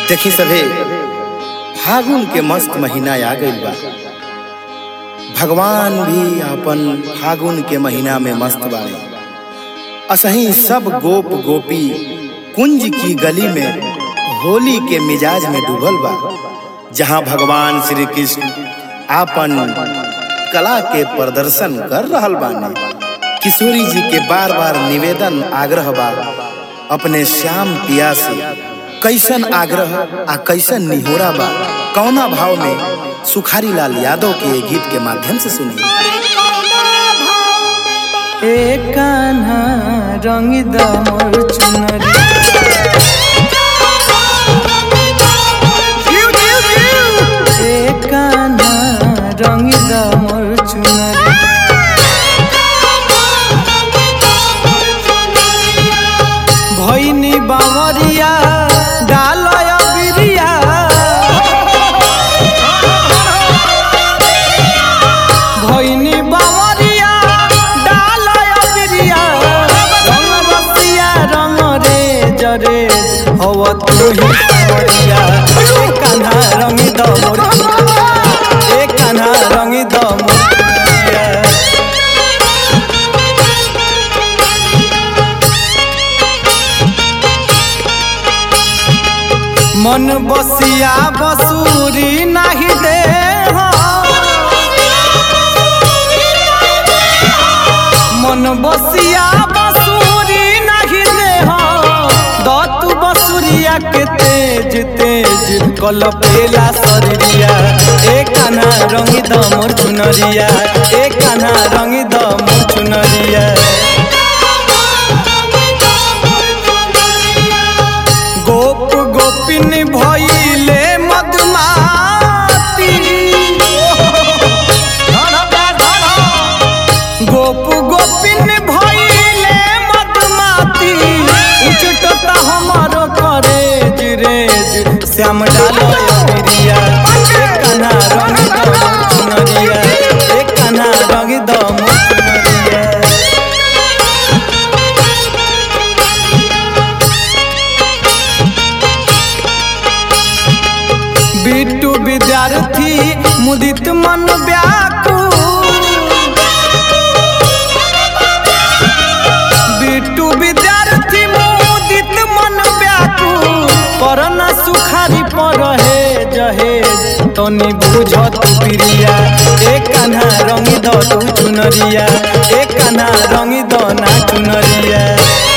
देखी सभे फागुन के मस्त महीना आ गइल बा भगवान भी अपन फागुन के महीना में मस्त बाड़े असही सब गोप गोपी कुंज की गली में होली के मिजाज में डूबल बा जहां भगवान श्री कृष्ण आपन कला के प्रदर्शन कर रहल बाने किशोरी जी के बार बार निवेदन आग्रह बा अपने श्याम पिया से कैसन आग्रह आ कैसन निहोरा बा कौना भाव में सुखारी लाल यादव के ये गीत के माध्यम से सुनी ए कान्हा रंग द मोर चुनरी ए कान्हा रंग द मोर चुनरी भैनी बावरिया डालय बिरिया भैनी बावरिया डालय बिरिया रंग बसिया रंग रे जरे हव तू ही सावरिया ए कान्हा रंग द मोर चुनरिया ए कान्हा रंग द मोर चुनरिया मन बसिया बसूरी नाही दे मन बसिया बसूरी नाही दे दतु बसुरिया के तेज तेज कल पेला शरीरिया ए कान्हा रंगी द मोर चुनरिया ए कान्हा रंगी द मोर चुनरिया गोप गोपिन भइले मधुमाती गोप गोपिन भइले मधुमाती उचटता हमरो करेज रेज श्याम डालो बिरिया एक कान्हा रंग द मोर चुनरिया एक कान्हा रंग द मोर चुनरिया बिट्टू विद्यार्थी मुदित मन व्याकुल बिट्टू विद्यार्थी मुदित मन व्याकुल करन सुखारी पर हे जहेज तनी बुझत प्रिया ए कान्हा रंगी द तू चुनरिया ए कान्हा रंगी द ना चुनरिया